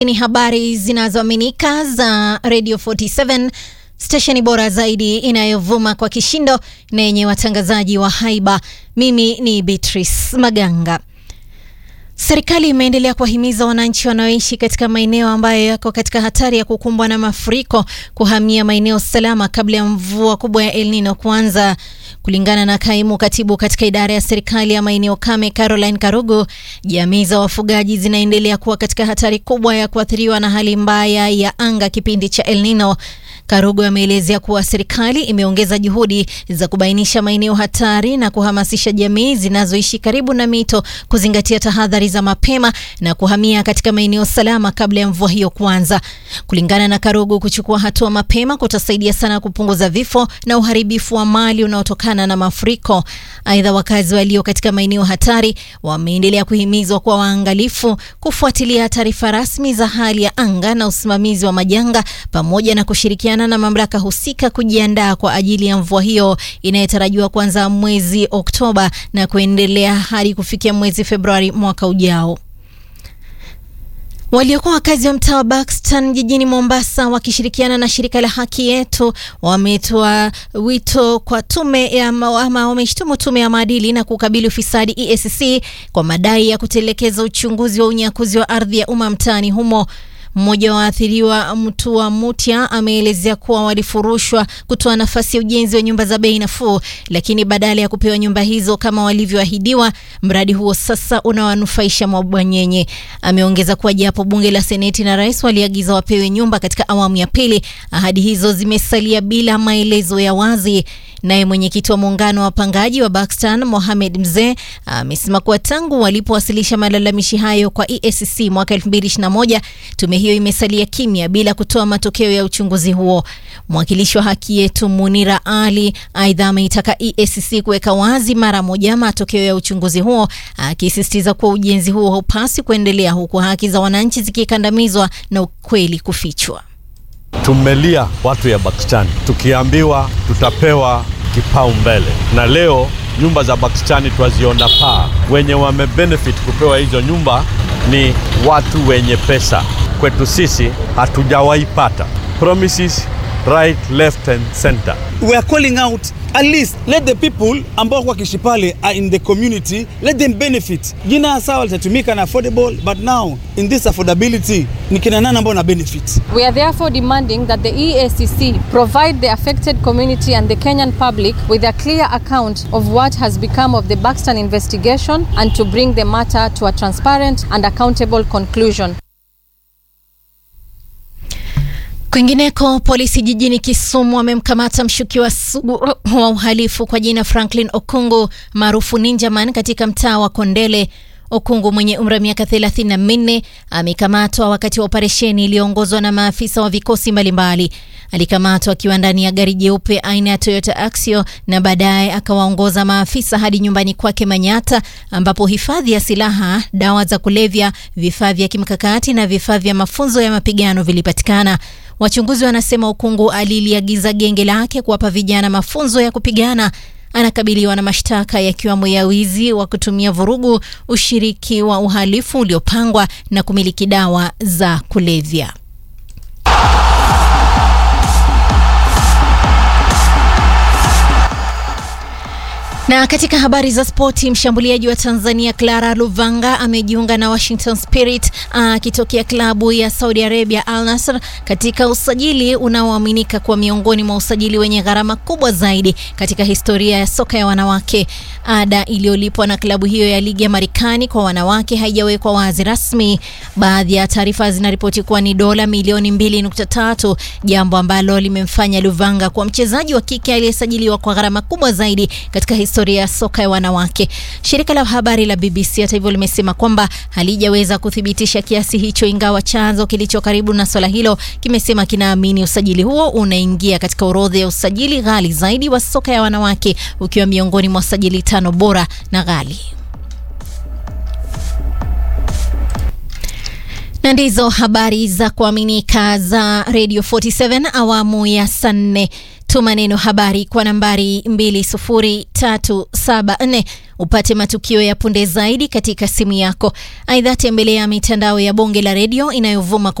Ni habari zinazoaminika za Radio 47 stesheni bora zaidi inayovuma kwa kishindo na yenye watangazaji wa haiba. Mimi ni Beatrice Maganga. Serikali imeendelea kuwahimiza wananchi wanaoishi katika maeneo ambayo yako katika hatari ya kukumbwa na mafuriko kuhamia maeneo salama kabla ya mvua kubwa ya El Nino kuanza. Kulingana na kaimu katibu katika idara ya serikali ya maeneo kame Caroline Karugu, jamii za wafugaji zinaendelea kuwa katika hatari kubwa ya kuathiriwa na hali mbaya ya anga kipindi cha El Nino. Karugu ameelezea kuwa serikali imeongeza juhudi za kubainisha maeneo hatari na kuhamasisha jamii zinazoishi karibu na mito kuzingatia tahadhari za mapema na kuhamia katika maeneo salama kabla ya mvua hiyo kuanza. Kulingana na Karugu, kuchukua hatua mapema kutasaidia sana kupunguza vifo na uharibifu wa mali unaotokana na mafuriko. Aidha, wakazi walio katika maeneo hatari wameendelea kuhimizwa kuwa waangalifu, kufuatilia taarifa rasmi za hali ya anga na usimamizi wa majanga pamoja na kushirikiana na mamlaka husika kujiandaa kwa ajili ya mvua hiyo inayotarajiwa kuanza mwezi Oktoba na kuendelea hadi kufikia mwezi Februari mwaka ujao. Waliokuwa wakazi wa mtaa wa Buxton jijini Mombasa wakishirikiana na shirika la Haki Yetu wametoa wito kwa tume ya ama wameshtumu tume ya maadili na kukabili ufisadi EACC kwa madai ya kutelekeza uchunguzi wa unyakuzi wa ardhi ya umma mtaani humo. Mmoja wa waathiriwa Mtua Mutia ameelezea kuwa walifurushwa kutoa nafasi ya ujenzi wa nyumba za bei nafuu, lakini badala ya kupewa nyumba hizo kama walivyoahidiwa, mradi huo sasa unawanufaisha mabwanyenye. Ameongeza kuwa japo bunge la seneti na rais waliagiza wapewe nyumba katika awamu ya pili, ahadi hizo zimesalia bila maelezo ya wazi. Naye mwenyekiti wa muungano wa wapangaji wa Buxton Mohamed Mzee amesema kuwa tangu walipowasilisha malalamishi hayo kwa EACC mwaka 2021 tume hiyo imesalia kimya bila kutoa matokeo ya uchunguzi huo. Mwakilishi wa Haki Yetu Munira Ali aidha ameitaka EACC kuweka wazi mara moja matokeo ya uchunguzi huo, akisisitiza kuwa ujenzi huo haupasi kuendelea huku haki za wananchi zikikandamizwa na ukweli kufichwa. Tumelia watu ya Buxton tukiambiwa tutapewa kipaumbele, na leo nyumba za Buxton twaziona paa. Wenye wamebenefit kupewa hizo nyumba ni watu wenye pesa. Kwetu sisi hatujawahi pata promises right left and center. We are calling out at least let the people ambao wakiishi pale are in the community let them benefit. Jina sawa litatumika na affordable but now in this affordability ni kina nani ambao na benefit? We are therefore demanding that the EACC provide the affected community and the Kenyan public with a clear account of what has become of the Buxton investigation and to bring the matter to a transparent and accountable conclusion. Kwingineko, polisi jijini Kisumu wamemkamata mshukiwa sugu wa uhalifu kwa jina Franklin Okungu maarufu Ninjaman katika mtaa wa Kondele. Okungu mwenye umri wa miaka thelathini na minne amekamatwa wakati wa operesheni iliyoongozwa na maafisa wa vikosi mbalimbali. Alikamatwa akiwa ndani ya gari jeupe aina ya Toyota Axio na baadaye akawaongoza maafisa hadi nyumbani kwake Manyata, ambapo hifadhi ya silaha, dawa za kulevya, vifaa vya kimkakati na vifaa vya mafunzo ya mapigano vilipatikana. Wachunguzi wanasema Okungu aliliagiza genge lake kuwapa vijana mafunzo ya kupigana. Anakabiliwa na mashtaka yakiwemo ya wizi wa kutumia vurugu, ushiriki wa uhalifu uliopangwa na kumiliki dawa za kulevya. Na katika habari za spoti, mshambuliaji wa Tanzania Clara Luvanga amejiunga na Washington Spirit akitokea klabu ya Saudi Arabia Al Nassr katika usajili unaoaminika kuwa miongoni mwa usajili wenye gharama kubwa zaidi katika historia ya soka ya wanawake. Ada iliyolipwa na klabu hiyo ya ligi ya Marekani kwa wanawake haijawekwa wazi rasmi. Baadhi ya taarifa zinaripoti kuwa ni dola milioni 2.3, jambo ambalo limemfanya Luvanga kuwa mchezaji wa kike aliyesajiliwa kwa gharama kubwa zaidi katika historia ya soka ya wanawake. Shirika la habari la BBC hata hivyo limesema kwamba halijaweza kuthibitisha kiasi hicho, ingawa chanzo kilicho karibu na swala hilo kimesema kinaamini usajili huo unaingia katika orodha ya usajili ghali zaidi wa soka ya wanawake, ukiwa miongoni mwa usajili tano bora na ghali. na ndizo habari za kuaminika za Radio 47 awamu ya saa nne. Tuma neno habari kwa nambari 20374 upate matukio ya punde zaidi katika simu yako. Aidha, tembelea mitandao ya bonge la redio inayovuma